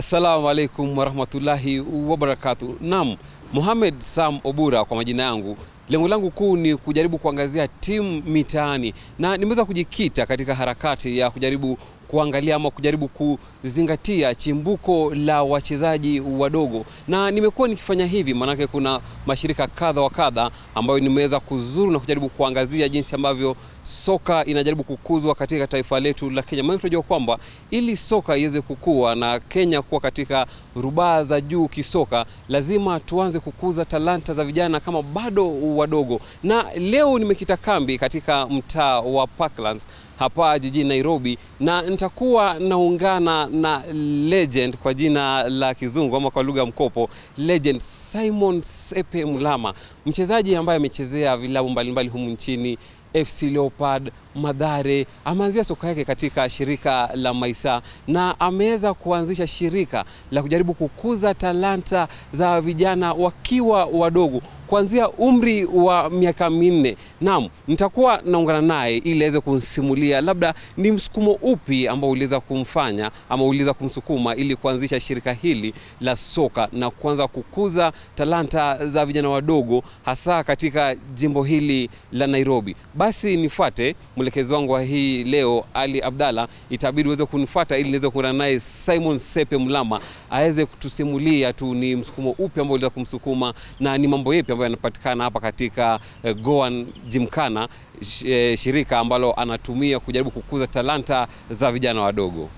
Assalamu alaikum warahmatullahi wabarakatu. Naam, Mohamed Sam Obura kwa majina yangu. Lengo langu kuu ni kujaribu kuangazia timu mitaani na nimeweza kujikita katika harakati ya kujaribu kuangalia ama kujaribu kuzingatia chimbuko la wachezaji wadogo, na nimekuwa nikifanya hivi maanake kuna mashirika kadha wa kadha ambayo nimeweza kuzuru na kujaribu kuangazia jinsi ambavyo soka inajaribu kukuzwa katika taifa letu la Kenya. Maana tunajua kwamba ili soka iweze kukua na Kenya kuwa katika rubaa za juu kisoka, lazima tuanze kukuza talanta za vijana kama bado wadogo, na leo nimekita kambi katika mtaa wa Parklands hapa jijini Nairobi, na nitakuwa naungana na legend kwa jina la kizungu ama kwa lugha ya mkopo, legend Simon Sepe Mulama, mchezaji ambaye amechezea vilabu mbalimbali humu nchini FC Leopard, Madhare. Ameanzia soka yake katika shirika la Maisa na ameweza kuanzisha shirika la kujaribu kukuza talanta za vijana wakiwa wadogo kuanzia umri wa miaka minne. Naam, nitakuwa naungana naye ili aweze kunsimulia labda ni msukumo upi ambao uliweza kumfanya ama uliweza kumsukuma ili kuanzisha shirika hili la soka na kuanza kukuza talanta za vijana wadogo hasa katika jimbo hili la Nairobi. Basi nifuate mwelekezi wangu wa hii leo Ali Abdalla, itabidi uweze kunifuata ili niweze kuungana naye Simon Sepe Mulama aweze kutusimulia tu ni msukumo upi ambao uliweza kumsukuma na ni mambo yepi ambayo yanapatikana hapa katika eh, Goan Gymkhana, sh- eh, shirika ambalo anatumia kujaribu kukuza talanta za vijana wadogo.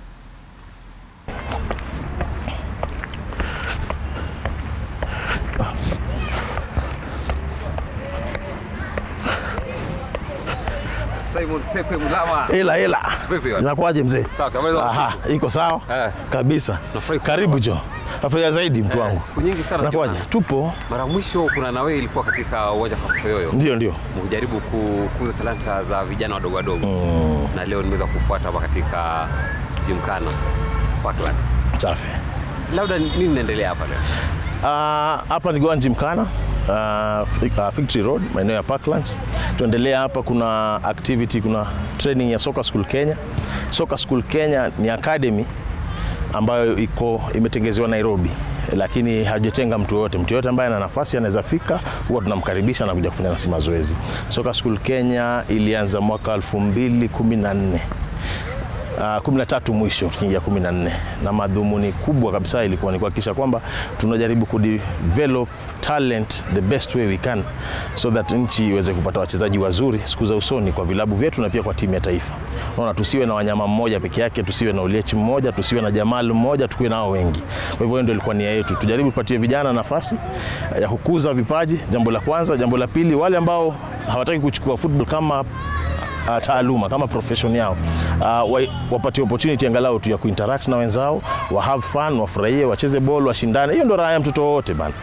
Simon Sepe Mulama. Ila ila. Vipi bwana? Inakuwaje mzee? Sawa, habari za Aha, iko sawa? Eh. Kabisa. Nafurahi kukuona. Karibu jo. Nafurahia zaidi mtu wangu. Siku nyingi sana Inakuwaje? tukiona. Tupo. Mara mwisho kuna nawe ilikuwa katika uwanja wa Kaptoyoyo Ndio ndio. mkijaribu kukuza talanta za vijana wadogo wadogo na leo nimeweza kufuata hapa katika Gymkhana Parklands. Safi. Labda nini inaendelea hapa leo? Ah, hapa ni Goan Gymkhana. Uh, Victory Road maeneo ya Parklands. Tuendelea hapa, kuna activity, kuna training ya Soccer School Kenya. Soccer School Kenya ni academy ambayo iko imetengezewa Nairobi, lakini hajatenga mtu yoyote. Mtu yoyote ambaye ana nafasi anaweza fika, huwa tunamkaribisha na kuja kufanya nasi mazoezi. Soccer School Kenya ilianza mwaka 2014 Uh, 13 mwisho tukiingia 14 na madhumuni kubwa kabisa ilikuwa ni kuhakikisha kwamba tunajaribu kudevelop talent the best way we can so that nchi iweze kupata wachezaji wazuri siku za usoni kwa vilabu vyetu na pia kwa timu ya taifa. Unaona, tusiwe na wanyama mmoja peke yake, tusiwe na Oliech mmoja, tusiwe na Jamal mmoja, tukuwe nao wengi. Kwa hivyo hiyo ndio ilikuwa nia yetu, tujaribu kupatia vijana nafasi ya kukuza vipaji, jambo la kwanza. Jambo la pili, wale ambao hawataki kuchukua football kama uh, taaluma kama profession yao uh, wa, wapatie opportunity angalau tu ya kuinteract na wenzao wa have fun, wafurahie, wacheze ball, washindane. Hiyo ndo raha ya mtoto wowote bana.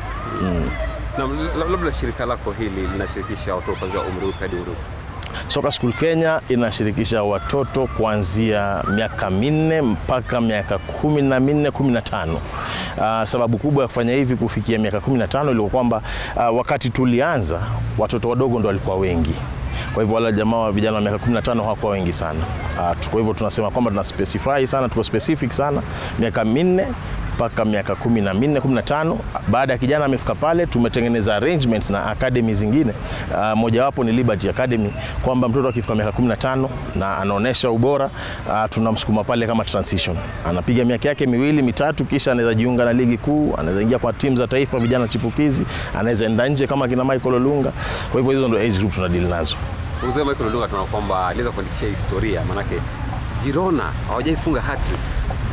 Na la- labda shirika lako hili linashirikisha watoto kuanzia umri upi hadi umri upi? Soccer School Kenya inashirikisha watoto kuanzia miaka minne mpaka miaka kumi na minne kumi na tano. Uh, sababu kubwa ya kufanya hivi kufikia miaka kumi na tano ilikuwa kwamba uh, wakati tulianza watoto wadogo ndo walikuwa wengi kwa hivyo wale jamaa wa vijana wa miaka 15 hawakuwa wengi sana. Uh, kwa hivyo tunasema kwamba tuna specify sana, tuko specific sana miaka minne mpaka miaka kumi na minne kumi na tano. Baada ya kijana amefika pale, tumetengeneza arrangements na academy zingine. Uh, mojawapo ni Liberty Academy, kwamba mtoto akifika miaka 15 na anaonyesha ubora uh, tunamsukuma pale kama transition, anapiga miaka yake miwili mitatu, kisha anaweza jiunga na ligi kuu, anaweza ingia kwa timu za taifa vijana chipukizi, anaweza enda nje kama kina Michael Olunga. Kwa hivyo hizo ndio age group tunadeal nazo. Mzee Michael Olunga tunaona kwamba aliweza kuandikisha historia, manake Girona hawajaifunga hat-trick.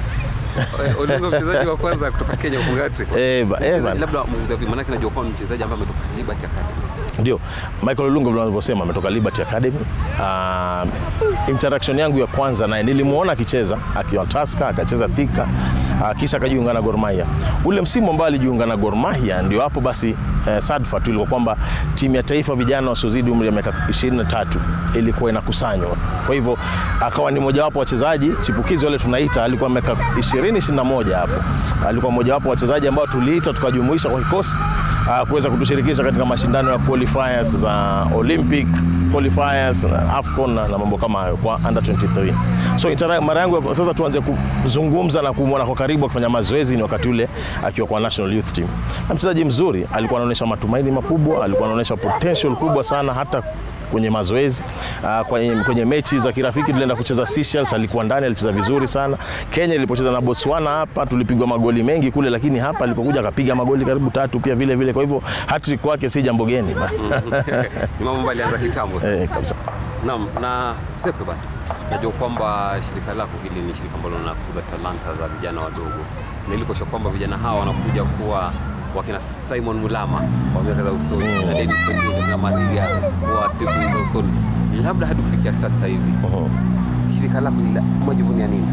Eh, Olunga mchezaji wa kwanza kutoka Kenya kufunga hat-trick. Eh, ba- eh, Mchezaji- bana. labda mzee vipi, manake najua kwamba ni mchezaji ambaye ametoka Liberty Academy. Ndio, Michael Olunga vile wanavyosema ametoka Liberty Academy. Uh, interaction yangu ya kwanza naye nilimuona akicheza akiwa Tusker, akacheza Thika, uh, kisha akajiunga na Gor Mahia. Ule msimu ambao alijiunga na Gor Mahia ndio hapo basi eh, sadfa tu ilikuwa kwamba timu ya taifa vijana wasiozidi umri wa miaka 23 ilikuwa inakusanywa. Kwa hivyo akawa ni mojawapo wa wachezaji chipukizi wale tunaita, alikuwa miaka 20 21 hapo. Alikuwa mojawapo wa wachezaji ambao tuliita tukajumuisha kwa kikosi uh, kuweza kutushirikisha katika mashindano ya qualifiers za Olympic qualifiers, AFCON na, na mambo kama hayo kwa under 23. So itara- mara yangu ya- sasa tuanze kuzungumza na kumwona kwa karibu akifanya mazoezi ni wakati ule akiwa kwa national youth team. Na mchezaji mzuri, alikuwa anaonyesha matumaini makubwa, alikuwa anaonyesha potential kubwa sana hata kwenye mazoezi uh, kwenye, kwenye mechi za kirafiki tulienda kucheza Seychelles, alikuwa ndani, alicheza vizuri sana. Kenya ilipocheza na Botswana hapa tulipigwa magoli mengi kule, lakini hapa alipokuja akapiga magoli karibu tatu pia vile vile. Kwa hivyo hat-trick kwake si jambo geni Ni mambo ambayo alianza kitambo sana. eh, kabisa. Naam, na Sepe bana, najua kwamba shirika lako hili ni shirika ambalo linakuza talanta za vijana wadogo, na ili kuhakikisha kwamba vijana hawa wanakuja kuwa wakina Simon Mulama wa miaka za usoni na Dennis Olingo na Mariga wa siku za usoni, labda hadi kufikia sasa hivi shirika lako hili umejivunia nini?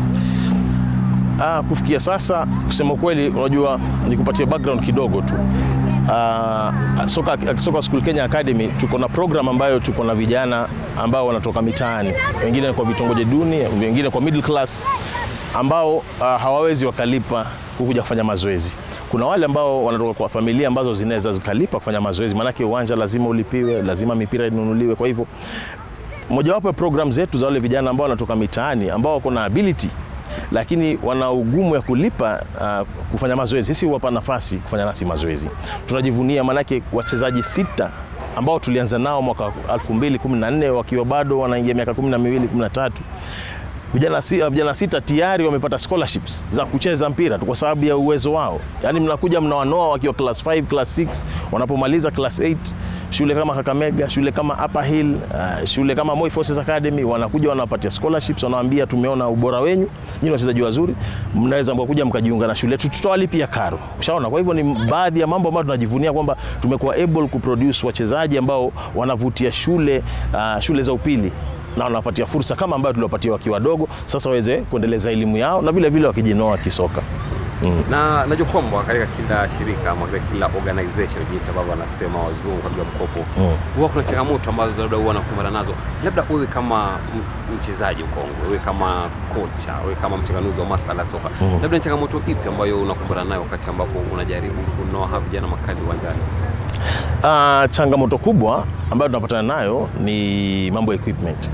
Ah, kufikia sasa kusema kweli, unajua nikupatie background kidogo tu. Ah, soka, soka School Kenya Academy tuko na program ambayo tuko na vijana ambao wanatoka mitaani, wengine kwa vitongoji duni, wengine kwa middle class ambao ah, hawawezi wakalipa kukuja kufanya mazoezi. Kuna wale ambao wanatoka kwa familia ambazo zinaweza zikalipa kufanya mazoezi, maanake uwanja lazima ulipiwe, lazima mipira inunuliwe. Kwa hivyo mojawapo ya program zetu za wale vijana ambao wanatoka mitaani ambao wako na ability lakini wana ugumu ya kulipa uh, kufanya mazoezi, sisi huwapa nafasi kufanya nasi mazoezi. Tunajivunia maanake wachezaji sita ambao tulianza nao mwaka 2014 wakiwa bado wanaingia miaka 12 13 vijana, si, vijana sita tayari wamepata scholarships za kucheza mpira tu kwa sababu ya uwezo wao. Yaani mnakuja mnawanoa wakiwa class 5, class 6, wanapomaliza class 8 shule kama Kakamega, shule kama Upper Hill, uh, shule kama Moi Forces Academy wanakuja wanapatia scholarships, wanawaambia tumeona ubora wenyu, nyinyi wachezaji wazuri, mnaweza mkakuja mkajiunga na shule yetu, tutawalipia karo. Ushaona? Kwa hivyo ni baadhi ya mambo ambayo tunajivunia kwamba tumekuwa able kuproduce wachezaji ambao wanavutia shule uh, shule za upili na wanawapatia fursa kama ambayo tuliwapatia wakiwa wadogo, sasa waweze kuendeleza elimu yao na vile vile wakijinoa kisoka. na najua kwamba katika kila shirika ama katika kila organization jinsi ambavyo wanasema wazungu katika mkopo huwa kuna changamoto ambazo labda huwa wanakumbana nazo, labda wewe kama m- mchezaji mkongwe, wewe kama kocha, wewe kama mchanganuzi wa masala ya soka, labda ni changamoto ipi ambayo unakumbana nayo wakati ambapo unajaribu kunoa hawa vijana makali uwanjani? Uh, changamoto kubwa ambayo tunapatana nayo ni mambo ya equipment.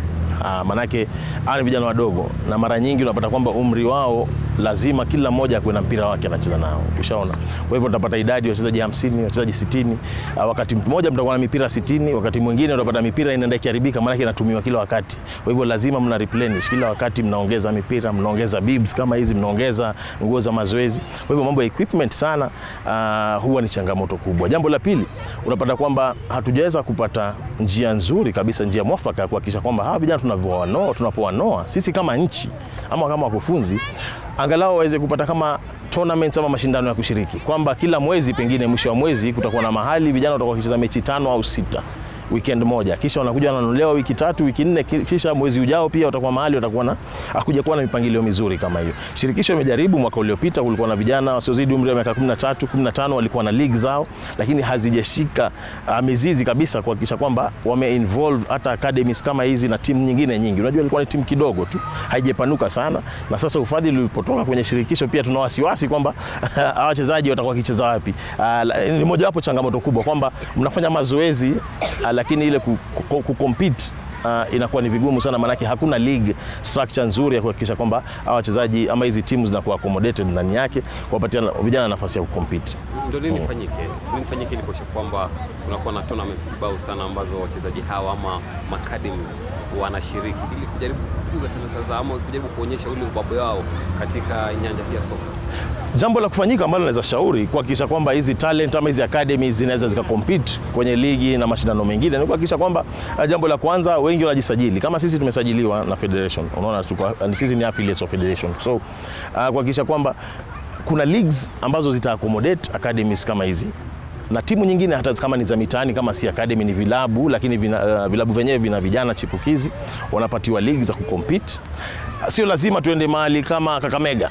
Uh, manake hawa ni vijana wadogo na mara nyingi unapata kwamba umri wao lazima kila mmoja akuwe na mpira wake anacheza nao, ushaona. Kwa hivyo utapata idadi ya wachezaji 50, wachezaji 60. Uh, wakati mmoja mtakuwa na mipira 60, wakati mwingine utapata mipira inaenda ikiharibika, maanake inatumiwa kila wakati. Kwa hivyo lazima mna replenish kila wakati, mnaongeza mipira, mnaongeza bibs kama hizi, mnaongeza nguo za mazoezi. Kwa hivyo mambo ya equipment sana uh, huwa ni changamoto kubwa. Jambo la pili, unapata kwamba hatujaweza kupata njia nzuri kabisa, njia mwafaka ya kuhakikisha kwamba hawa vijana tunavyowanoa, tunapowanoa sisi kama nchi ama kama wakufunzi angalau waweze kupata kama tournaments ama mashindano ya kushiriki, kwamba kila mwezi pengine mwisho wa mwezi kutakuwa na mahali vijana watakuwa wakicheza mechi tano au sita weekend moja, kisha wanakuja wananunuliwa wiki tatu, wiki nne, ki- kisha mwezi ujao pia watakuwa mahali watakuwa na akuja kuwa na mipangilio mizuri kama hiyo. Shirikisho imejaribu, mwaka uliopita kulikuwa na vijana wasiozidi umri wa miaka 13, 15 walikuwa na league zao, lakini hazijashika uh, mizizi kabisa kuhakikisha kwamba wame involve hata academies kama hizi na timu nyingine nyingi. Unajua ilikuwa ni timu kidogo tu, haijapanuka sana, na sasa ufadhili ulipotoka kwenye shirikisho pia tuna wasiwasi kwamba hawa wachezaji watakuwa wakicheza wapi. Uh, la- ni mojawapo changamoto kubwa kwamba mnafanya mazoezi uh, lakini ile ku, ku, ku compete Uh, inakuwa ni vigumu sana maanake hakuna league structure nzuri ya kuhakikisha kwamba hawa wachezaji ama hizi timu zinakuwa accommodated ndani yake kuwapatia vijana nafasi ya kucompete. Ndio nini fanyike? Nini fanyike ili kuhakikisha kwamba kunakuwa na tournaments kibao sana ambazo wachezaji hawa ama macademy wanashiriki ili kujaribu kukuza talanta zao ama kujaribu kuonyesha ule ubabe wao katika nyanja hii ya soka. Jambo la kufanyika ambalo naweza shauri kuhakikisha kwamba hizi talent ama hizi academies zinaweza zikacompete kwenye ligi na mashindano mengine ni kuhakikisha kwamba uh, jambo la kwanza wengi wanajisajili kama sisi tumesajiliwa na federation, unaona tuko, uh, sisi ni affiliates of federation, so uh, kuhakikisha kwamba kuna leagues ambazo zita accommodate academies kama hizi na timu nyingine hata kama ni za mitaani kama si academy ni vilabu, lakini vina, uh, vilabu vyenyewe vina vijana chipukizi wanapatiwa ligi za kucompete. Sio lazima tuende mahali kama Kakamega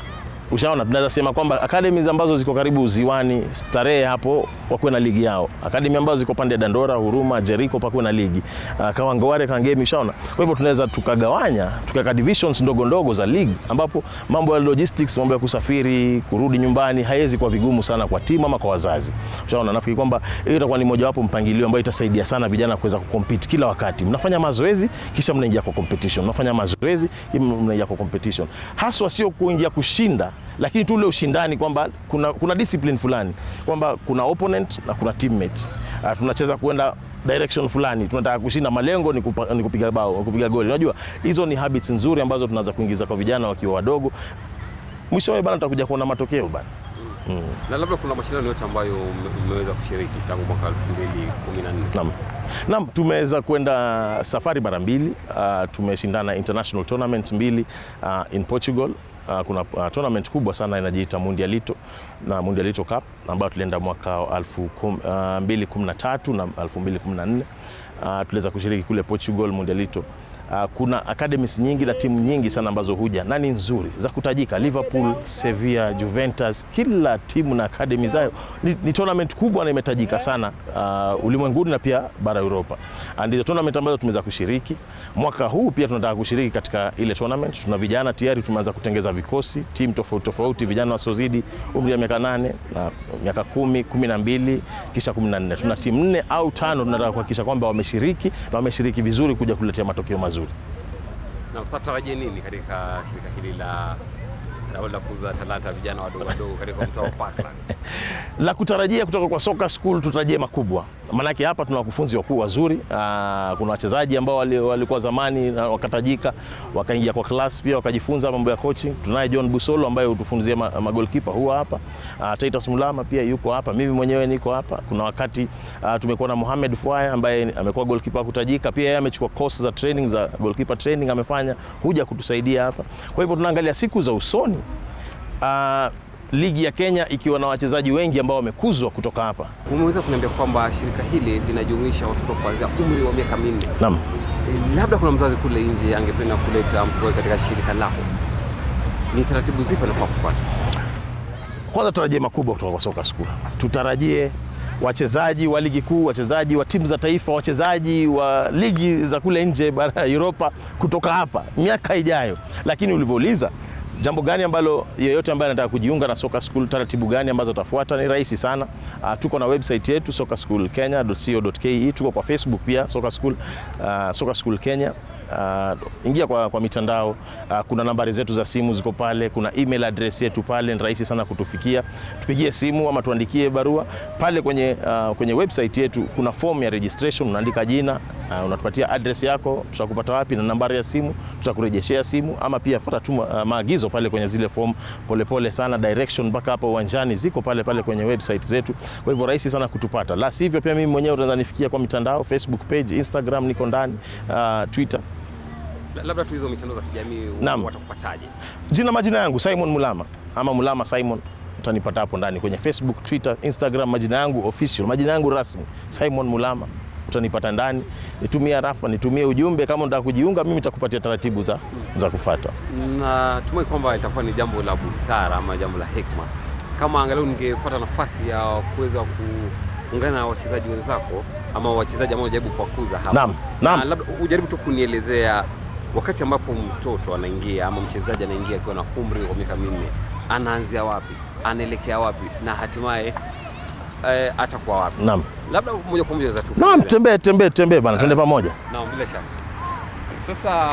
Ushaona, tunaweza sema kwamba academies ambazo ziko karibu ziwani, Starehe hapo wakuwe na ligi yao, academy ambazo ziko pande ya Dandora, Huruma, Jericho pakuwe na ligi uh, Kawangware, Kangemi, ushaona. Kwa hivyo tunaweza tukagawanya tukaweka divisions ndogo ndogo za league, ambapo mambo ya logistics, mambo ya kusafiri, kurudi nyumbani haiwezi kuwa vigumu sana kwa timu ama kwa wazazi. Ushaona, nafikiri kwamba hiyo itakuwa ni mojawapo mpangilio ambayo itasaidia sana vijana kuweza kucompete kila wakati. Mnafanya mazoezi kisha mnaingia kwa competition, mnafanya mazoezi kisha mnaingia kwa competition, haswa sio kuingia kushinda lakini tu ule ushindani kwamba kuna, kuna discipline fulani kwamba kuna opponent na kuna teammate. Uh, tunacheza kwenda direction fulani, tunataka kushinda, malengo ni, kupa, ni kupiga bao, ni kupiga goli. Unajua hizo ni habits nzuri ambazo tunaanza kuingiza kwa vijana wakiwa wadogo. Mwishowe bana, tutakuja kuona matokeo bana. Na labda kuna mashindano yote ambayo mme- mmeweza kushiriki tangu mwaka 2014. Naam. Naam, tumeweza kwenda safari mara mbili. Uh, tumeshindana international tournaments mbili uh, in Portugal. Uh, kuna uh, tournament kubwa sana inajiita Mundialito na Mundialito Cup ambayo tulienda mwaka wa elfu kum- uh, 2013 na 2014. Uh, tuliweza kushiriki kule Portugal Mundialito. Uh, kuna academies nyingi na timu nyingi sana ambazo huja na ni nzuri za kutajika, Liverpool, Sevilla, Juventus, kila timu na academy zao. Ni, ni tournament kubwa na imetajika sana uh, ulimwenguni na pia bara Europa. Uh, Ndizo tournament ambazo tumeweza kushiriki mwaka huu. Pia tunataka kushiriki katika ile tournament. Tuna vijana tayari tumeanza kutengeza vikosi, timu tofauti tofauti, vijana wasiozidi umri wa miaka nane na miaka kumi, kumi na mbili kisha kumi na nne. Tuna timu nne au tano tunataka kuhakikisha kwamba wameshiriki na wameshiriki vizuri kuja kuletea matokeo mazuri. Na sasa tarajie nini katika shirika hili la la la kuza talanta vijana wadogo wadogo katika mtaa wa Parklands? la kutarajia kutoka kwa soka school tutarajie makubwa, maanake hapa tuna wakufunzi wakuu wazuri. Aa, kuna wachezaji ambao wali- walikuwa zamani na wakatajika wakaingia kwa class pia wakajifunza mambo ya coaching. Tunaye John Busolo ambaye hutufunzia ma, magolkipa huwa hapa. Aa, Titus Mulama pia yuko hapa, mimi mwenyewe niko hapa. Kuna wakati aa, tumekuwa na Mohamed Fuaya ambaye amekuwa goalkeeper kutajika pia, yeye amechukua course za training za goalkeeper training amefanya, huja kutusaidia hapa. Kwa hivyo tunaangalia siku za usoni aa, ligi ya Kenya ikiwa na wachezaji wengi ambao wamekuzwa kutoka hapa. Umeweza kuniambia kwamba shirika hili linajumuisha watoto kuanzia umri wa miaka minne. Naam. Eh, Labda kuna mzazi kule nje angependa kuleta mtoto wake katika shirika lako, ni taratibu zipi anafaa kufuata? Kwanza tutarajie makubwa kutoka kwa soka school. Tutarajie wachezaji wa ligi kuu, wachezaji wa timu za taifa, wachezaji wa ligi za kule nje bara ya Europa kutoka hapa miaka ijayo. Lakini ulivyouliza jambo gani ambalo yeyote ambaye anataka kujiunga na soka school, taratibu gani ambazo tafuata, ni rahisi sana. Uh, tuko na website yetu soccerschoolkenya.co.ke, tuko kwa Facebook pia soka school, uh, soka school Kenya. Uh, ingia kwa, kwa mitandao uh, kuna nambari zetu za simu ziko pale, kuna email address yetu pale, ni rahisi sana kutufikia. Tupigie simu ama tuandikie barua pale kwenye, uh, kwenye website yetu. Kuna form ya registration, unaandika jina uh, unatupatia address yako, tutakupata wapi na nambari ya simu, tutakurejeshea simu, ama pia fuata tu uh, maagizo pale kwenye zile form, polepole sana, direction mpaka hapo uwanjani ziko pale pale kwenye website zetu. Kwa hivyo rahisi sana kutupata, la sivyo pia mimi mwenyewe utaweza nifikia kwa mitandao, Facebook page, Instagram niko ndani, uh, Twitter La- Labda tu hizo mitandao za kijamii Naam. watakupataje? Jina majina yangu Simon Mulama ama Mulama Simon, utanipata hapo ndani kwenye Facebook, Twitter, Instagram, majina yangu official, majina yangu rasmi Simon Mulama, utanipata ndani. Nitumie rafa, nitumie ujumbe kama unataka kujiunga, mimi nitakupatia taratibu za, za kufata. Natumai kwamba itakuwa ni jambo la busara ama jambo la hekima kama angalau ningepata nafasi ya kuweza kuungana na wachezaji wenzako ama wachezaji ambao unajaribu kuwakuza hapa. Naam, naam. Na labda ujaribu tu kunielezea wakati ambapo mtoto anaingia ama mchezaji anaingia akiwa na umri wa miaka minne, anaanzia wapi, anaelekea wapi na hatimaye eh, atakuwa wapi? Naam. Labda moja kwa moja za tu. Naam, tembee tembee tembee bana, twende pamoja. Naam, bila shaka. Sasa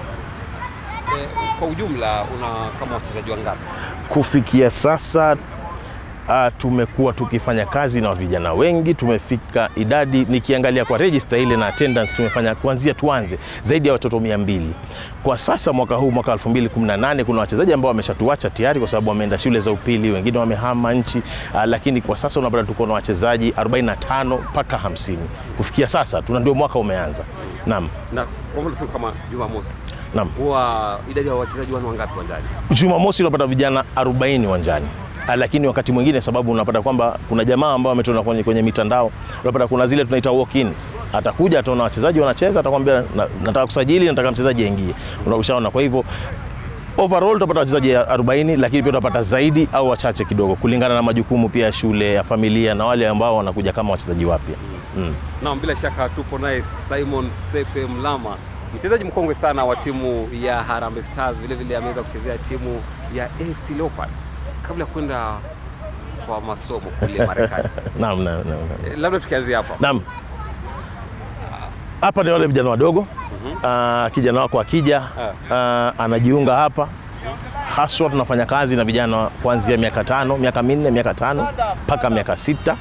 eh, kwa ujumla una kama wachezaji wangapi? Kufikia sasa uh, tumekuwa tukifanya kazi na vijana wengi, tumefika idadi, nikiangalia kwa register ile na attendance, tumefanya kuanzia tuanze zaidi ya watoto mia mbili kwa sasa. Mwaka huu mwaka 2018 kuna wachezaji ambao wameshatuacha tayari kwa sababu wameenda shule za upili, wengine wamehama nchi uh, lakini kwa sasa unapata tuko na wachezaji 45 mpaka 50 kufikia sasa, tuna ndio mwaka umeanza. Naam, Na kwa mfano siku kama Jumamosi naam. huwa idadi ya wachezaji wanu wangapi uwanjani? Jumamosi unapata vijana 40 uwanjani. Ah, Lakini wakati mwingine sababu unapata kwamba kuna jamaa ambao wametona kwenye, kwenye mitandao unapata kuna zile tunaita walk-ins. Atakuja ataona wachezaji wanacheza, atakwambia na, nataka kusajili, nataka mchezaji aingie. Una- Ushaona, kwa hivyo overall utapata wachezaji 40 lakini pia utapata zaidi au wachache kidogo kulingana na majukumu pia ya shule ya familia na wale ambao wanakuja kama wachezaji wapya mm. Naam, bila shaka tupo naye Simon Sepe Mlama, mchezaji mkongwe sana wa timu ya Harambee Stars, vile vile ameweza kuchezea timu ya AFC Leopards kabla ya kwenda kwa masomo kule Marekani. Naam, naam, naam, naam. Eh, Labda tukianzia hapa. Naam. Hapa ni wale vijana wadogo. Ah, kijana wako akija ah, anajiunga hapa, haswa tunafanya kazi na vijana kuanzia miaka tano, miaka minne, miaka tano mpaka miaka sita.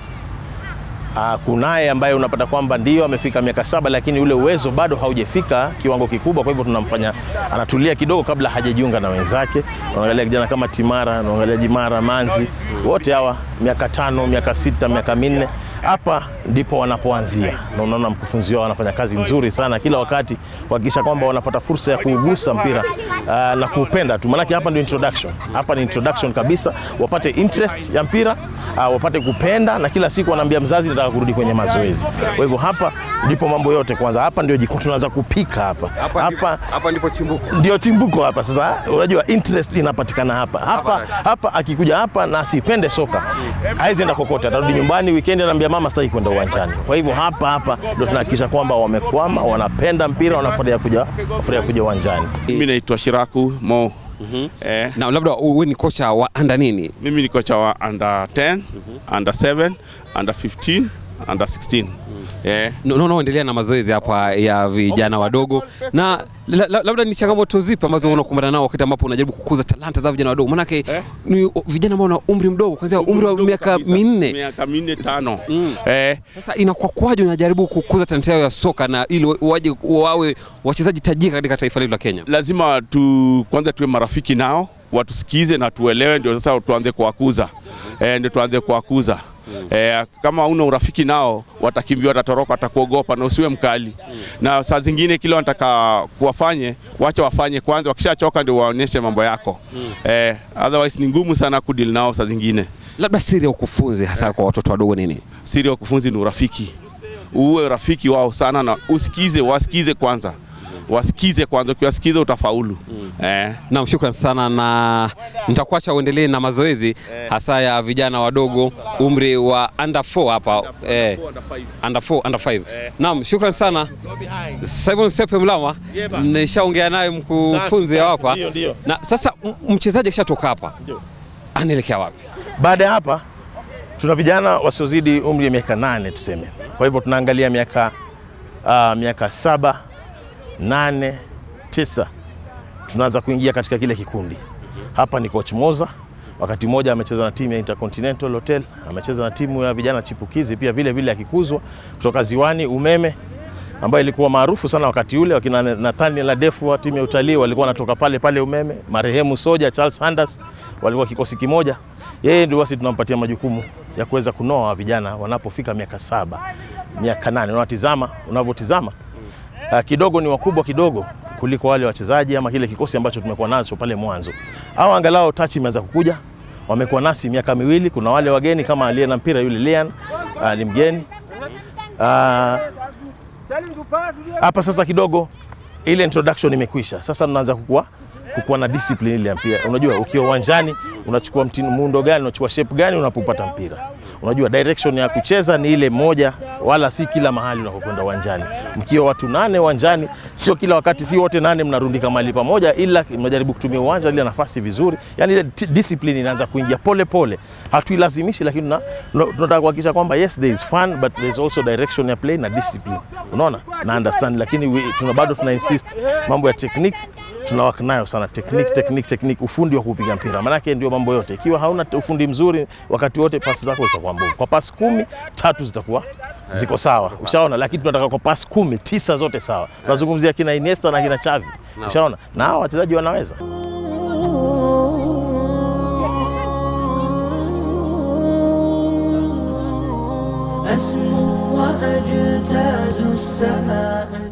Ah, kunaye ambaye unapata kwamba ndio amefika miaka saba, lakini ule uwezo bado haujafika kiwango kikubwa. Kwa hivyo tunamfanya anatulia kidogo kabla hajajiunga na wenzake. Unaangalia kijana kama Timara, unaangalia Jimara, Manzi, wote hawa miaka tano, miaka sita, miaka minne hapa ndipo wanapoanzia, na unaona mkufunzi wao anafanya kazi nzuri sana kila wakati kuhakikisha kwamba wanapata fursa ya kuugusa mpira uh, na kuupenda tu, maanake hapa ndio introduction. Hapa ni introduction kabisa, wapate interest ya mpira uh, wapate kupenda, na kila siku wanaambia mzazi, nataka kurudi kwenye mazoezi. Kwa hivyo hapa ndipo mambo yote kwanza, hapa ndio jiko tunaanza kupika hapa Hapa, hapa, hapa ndipo chimbuko. ndio chimbuko hapa sasa. Unajua interest inapatikana hapa hapa Hapa. hapa. Akikuja hapa na asipende soka hawezi enda kokote, atarudi nyumbani weekend, anaambia mama, sitaki kwenda uwanjani. Kwa hivyo hapa hapa ndio tunahakikisha kwamba wamekwama, wanapenda mpira, wanafurahia kuja wanafurahia kuja uwanjani. Mimi naitwa Shiraku Mo. Eh, Na labda wewe ni kocha wa anda nini? mimi ni kocha wa under 10, under 7, under 15, under 16. Eh, Naona unaendelea na mazoezi hapa ya vijana wadogo, na la- la- labda ni changamoto zipi ambazo unakumbana nao wakati ambapo unajaribu kukuza talanta za vijana wadogo? Maanake Eh? ni vijana ambao wana umri mdogo, kuanzia umri wa mdogo miaka kabisa. minne. miaka minne tano. Mm. Eh, Sasa inakuwa kwaje unajaribu kukuza talanta yao ya soka na ili waje wawe wachezaji tajika katika taifa letu la Kenya? lazima tu kwanza tuwe marafiki nao, watusikize na tuelewe, ndio sasa tuanze kuwakuza. Eh, ndio tuanze kuwakuza. Eh, kama una urafiki nao watakimbia, watatoroka, watakuogopa na usiwe mkali. Na saa zingine kile wanataka kuwafanye, wacha wafanye kwanza, wakishachoka ndio waonyeshe mambo yako. Eh, otherwise ni ngumu sana kudeal nao saa zingine. Labda siri ya ukufunzi hasa kwa watoto wadogo nini? siri ya ukufunzi ni urafiki. Uwe rafiki wao sana na usikize, wasikize kwanza, wasikize kwanza. Ukiwasikiza utafaulu. Eh, Naam, shukran sana, na nitakuacha uendelee na mazoezi hasa ya vijana wadogo umri wa under 4 hapa eh, under 4 under 5. Naam, shukran sana Simon Sepe Mlama, nishaongea naye mkufunzi hapa Ndio, ndio. na sasa m- mchezaji akishatoka hapa anaelekea wapi? Baada ya hapa tuna vijana wasiozidi umri ya miaka nane tuseme. Kwa hivyo tunaangalia miaka uh, miaka saba, nane, tisa tunaanza kuingia katika kile kikundi. Hapa ni coach Moza, wakati mmoja amecheza na timu ya Intercontinental Hotel, amecheza na timu ya vijana chipukizi pia vile vile akikuzwa kutoka Ziwani Umeme ambayo ilikuwa maarufu sana wakati ule. Wakina Nathaniel Adefu wa timu ya utalii walikuwa wanatoka pale pale Umeme, marehemu Soja Charles Sanders walikuwa kikosi kimoja. Yeye ndio basi tunampatia majukumu ya kuweza kunoa vijana wanapofika miaka saba, miaka nane. Unatizama unavyotizama uh, kidogo ni wakubwa kidogo kuliko wale wachezaji ama kile kikosi ambacho tumekuwa nacho pale mwanzo. Au angalau touch imeanza kukuja, wamekuwa nasi miaka miwili. Kuna wale wageni kama aliye na mpira yule Lian uh, ni mgeni uh, hapa sasa kidogo ile introduction imekwisha. Sasa tunaanza kukua kukuwa na discipline ile ya mpira. Unajua ukiwa uwanjani unachukua mtindo muundo gani, unachukua shape gani unapopata mpira. Unajua direction ya kucheza ni ile moja, wala si kila mahali unapokwenda uwanjani. Mkiwa watu nane uwanjani, sio kila wakati, si wote nane mnarundika mahali pamoja, ila mnajaribu kutumia uwanja ile nafasi vizuri. Yani ile t- discipline inaanza kuingia pole pole, hatuilazimishi, lakini tuna- tuna- tunataka kuhakikisha kwamba yes there is fun but there is also direction ya play na discipline, unaona na understand, lakini we, tuna bado tuna insist mambo ya technique tunawaka nayo sana technique, technique, technique, ufundi wa kupiga mpira, maanake ndio mambo yote. Ikiwa hauna ufundi mzuri, wakati wote pasi zako zitakuwa mbovu. Kwa pasi kumi tatu zitakuwa ziko sawa, ushaona. Lakini tunataka kwa pasi kumi tisa zote sawa. Tunazungumzia kina Iniesta na kina Xavi, ushaona, na hao wachezaji wanaweza. أسمو وأجتاز السماء